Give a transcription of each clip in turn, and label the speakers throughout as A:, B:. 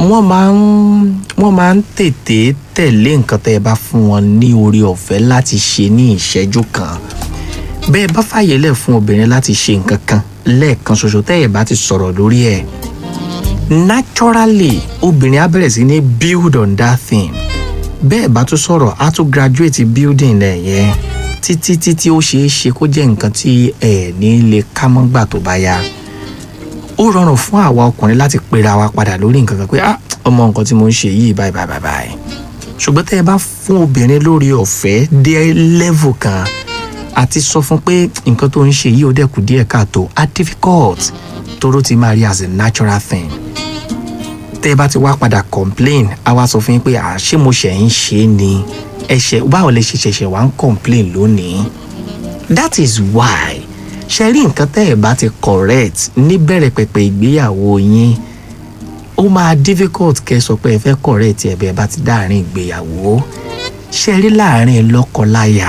A: wọ́n máa ń wọ́n máa ń tètè tẹ̀lé nǹkan tẹ́ ẹ bá fún wọn ní orí ọ̀fẹ́ láti ṣe ní ìṣẹ́jú kan bẹ́ẹ̀ bá fàyè lẹ̀ fún obìnrin láti ṣe nǹkan kan lẹ́ẹ̀kan ṣoṣo tẹ́ ẹ bá ti sọ̀rọ̀ lórí ẹ̀ naturally obìnrin á bẹ̀rẹ̀ sí ní build on that thing bẹ́ẹ̀ bá tún sọ̀rọ̀ á tún graduate building ẹ̀ yẹn títí títí ó ṣeé ṣe kó jẹ́ nǹkan tí ẹ̀ ní lè ká mọ́gbà tó bá yá ó rọrùn fún àwa ọkùnrin láti pera wa padà lórí nǹkan kan pé ah ọmọ nǹkan tí mo ń ṣe yìí báyìí báyìí báyìí báyìí ṣùgbọ́n tẹ́ ẹ bá fún obìnrin lórí ọ̀fẹ́ dé level kan àti sọ fún pé nǹkan tó ń ṣe yìí ó dẹ̀kù díẹ̀ káàtó á difficult toró ti máa rí as a natural thing tẹ́ ẹ bá ti wá padà complain á wá sọ fún yín pé à ṣé mo ṣẹ̀ ń ṣe é ni ẹ̀ṣẹ̀ báwo lẹ ṣe ṣẹ̀ṣẹ̀ wá ń complain lónìí that is why ṣe rí nǹkan tẹ́ ẹ̀ bá ti correct níbẹ̀rẹ̀ pẹ̀pẹ̀ ìgbéyàwó yín ó máa difficult kẹ́ ẹ sọ pé ẹ fẹ́ correct ẹ̀ bẹ́ẹ̀ bá ti dáàrin ìgbéyàwó ṣe rí láàrin lọ́kọláya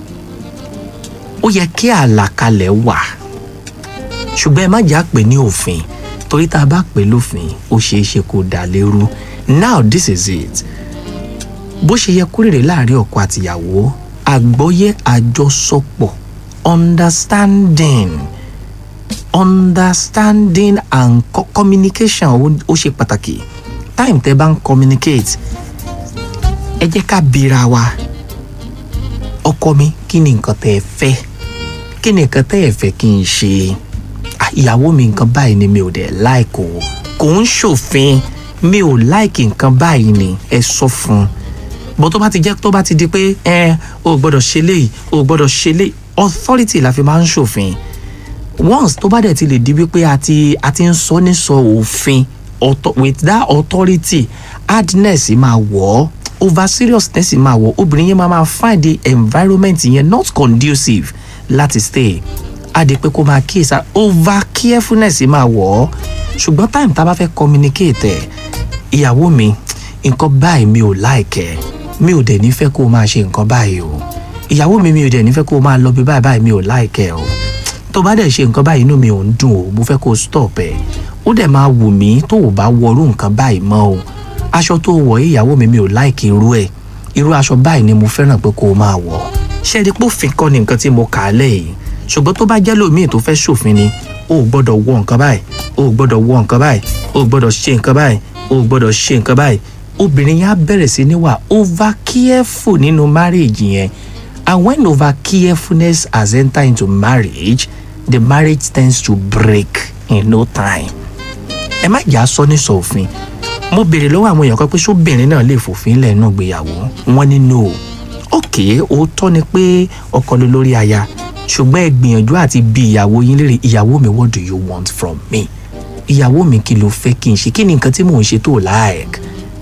A: ó yẹ kí àlàkalẹ̀ wà ṣùgbọ́n ẹ má jà pé ní òfin torí tá a bá pè lófin ó ṣeé ṣe kó dà lérú now this is it bó ṣe yẹ kó rèrè láàrin ọkọ àtìyàwó àgbọ́yé àjọsọpọ̀ understanding understanding and co communication ó- ó ṣe pàtàkì time tẹ́ bá ń communicate ẹ jẹ́ ká bira wa ọkọ mi kí ni nǹkan tẹ́ ẹ fẹ́ kí ni nǹkan tẹ́ ẹ fẹ́ kí n ṣe Ah, ìyàwó mi nǹkan báyìí ni mi ò dẹ̀ like o kò ń ṣòfin mi ò like nǹkan báyìí ni ẹ sọ fún un bó tó bá ti jẹ́ tó bá ti di pé ẹ o ò gbọ́dọ̀ ṣe léyìí o ò gbọ́dọ̀ ṣe léyìí authority la fi máa ń ṣòfin once tó bá dẹ̀ ti lè di wípé a ti a ti ń sọ ní sọ òfin author- with that authority hardness máa wọ̀ ọ́ over seriousness máa wọ̀ ọ́ obìnrin yẹn máa máa find the environment yẹn not conducive láti stay á di pé kó máa kíyèsí over carefulness máa wọ̀ ọ́ ṣùgbọ́n time tá a bá fẹ́ communicate ẹ̀ ìyàwó mi nǹkan báyìí mi ò láìkẹ́ mi ò dẹ̀ nífẹ̀ẹ́ kó o máa ṣe nǹkan báyìí o ìyàwó mi mi ò dẹ̀ nífẹ̀ẹ́ kó o máa lọ bí báyìí báyìí mi ò láìkẹ́ o tó bá dẹ̀ ṣe nǹkan báyìí inú mi ò ń dùn o mo fẹ́ kó o stop ẹ̀ ó dẹ̀ máa wù mí tó o bá wọrú nǹkan báyìí mọ́ o aṣọ tó o wọ̀ yìí ìyàwó mi mi ò láìkí irú ẹ̀ irú aṣọ báyìí ni mo fẹ́ràn pé kó o máa wọ̀ ṣé ẹni pófin kọ́ ni nǹkan tí mo kà á lẹ̀ yìí ṣùgbọ́n tó bá jẹ́ lómìn tó fẹ́ ṣòfin ni o ò gbọ́dọ̀ wọ nǹkan báyìí o ò gbọ́dọ̀ wọ nǹkan báyìí o ò gbọ́dọ̀ ṣe nǹkan báyìí o ò gbọ́dọ̀ ṣe nǹkan báyìí obìnrin yẹn á bẹ̀rẹ̀ sí ní wà over careful nínú marriage yẹn and when over carefulness has entered into marriage the marriage tends to break in no time ẹ má jà sọ ní sọ̀fin mo béèrè lọ́wọ́ àwọn èèyàn kan pé sóbìnrin náà lè fòfin lẹ̀ nù gbéyàwó wọn ní no ok òótọ́ ni pé ọkọ ló lórí aya ṣùgbọ́n ẹ gbìyànjú àti bi ìyàwó yín léèrè ìyàwó mi what do you want from me ìyàwó mi kí ló fẹ́ kí n ṣe kí ni nǹkan tí mò ń ṣe tó like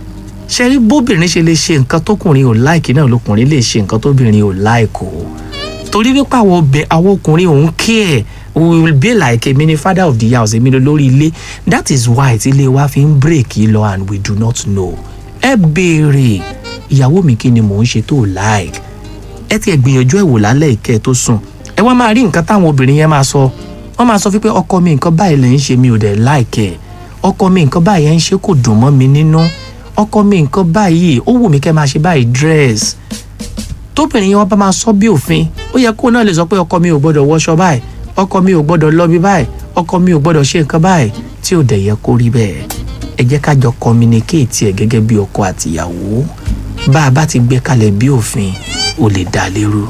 A: ṣe rí bóbìnrin ṣe lè ṣe nǹkan tókùnrin ò like náà lókùnrin lè ṣe nǹkan tóbìnrin ò like o torí wípé àwọn obìnrin àwọn ọkùnrin òun care we will be like èmi ni father of the house èmi ni lórí ilé that is why tí ilé wa fi ń break yìí lọ and we do not know ẹ béèrè ìyàwó mi kí ni mò ń ṣe tó like ẹ ti ẹ gbìyànjú ẹ wò lálẹ́ ìkẹ́ ẹ tó sùn ẹ wá máa rí nǹkan táwọn obìnrin yẹn máa sọ wọ́n máa sọ fún pé ọkọ mi nǹkan báyìí lè ń ṣe mi ò dẹ̀ like ẹ̀ ọkọ mi nǹkan báyìí ẹ̀ ń ṣe kò dùn mọ́ mi nínú ọkọ mi nǹkan báyìí ó wù mí kẹ́ máa ṣe báyìí dress tóbìnrin yẹn wọ́n bá máa sọ bí òfin ó yẹ kó náà lè sọ pé ọkọ mi ò gbọ́dọ̀ wọṣọ báyìí ọkọ mi ò gbọ́dọ̀ lọ bí báyìí ọkọ mi ò gbọ́dọ̀ ṣe nǹkan báyìí tí ò dẹ̀ yẹ kó rí bẹ́ẹ̀ ẹ jẹ́ ká jọ communicate ẹ̀ gẹ́gẹ́ bí ọkọ àtìyàwó bá a bá ti gbé kalẹ̀ bí òfin ó lè dá lérú.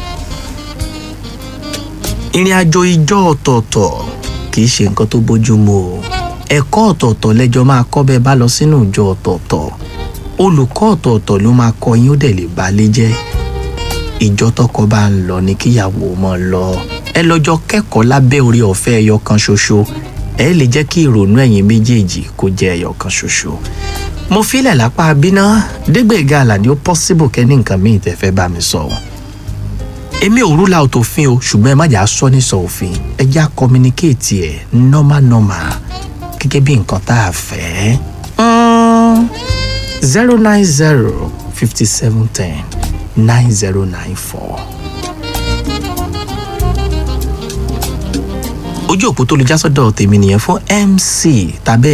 A: ìrìn àjò ìjọ ọ̀tọ̀ọ̀tọ̀ kì í ṣe nǹkan tó bójú mu o ẹ̀kọ́ ọ̀tọ̀ọ̀tọ̀ lẹ́jọ́ máa kọ́ bẹ́ẹ̀ bá lọ sínú ìjọ ọ̀tọ̀ọ̀tọ̀ olùkọ́ ọ̀tọ̀ọ̀tọ̀ ló máa kọ́ yín ó dẹ̀ lè balẹ̀ jẹ́ ìjọ tọkọ bá ń lọ ní kíyàwó mọ́ lọ ẹ lọ́jọ́ kẹ́kọ̀ọ́ lábẹ́ orí ọ̀fẹ́ ẹyọ kan ṣoṣo ẹ lè jẹ́ kí ìrònú ẹ̀yin méjèèjì kó jẹ́ ẹyọ kan ṣoṣo mo filẹ̀ lápá abiná dégbèga àlàní ó possible kẹ́ni nǹkan míì tẹ́ fẹ́ bá mi sọ èmi ò rúlà ò tòfin o ṣùgbọ́n ẹ má jà sọ ní sọ òfin ẹ já communicate ẹ̀ normal normal gẹ́gẹ́ bí nǹkan tá a fẹ́ zero nine zero fifty seven ten nine zero nine four. ojú òpó tó lè já sọ́dọ̀ tèmi nìyẹn fún mc tàbí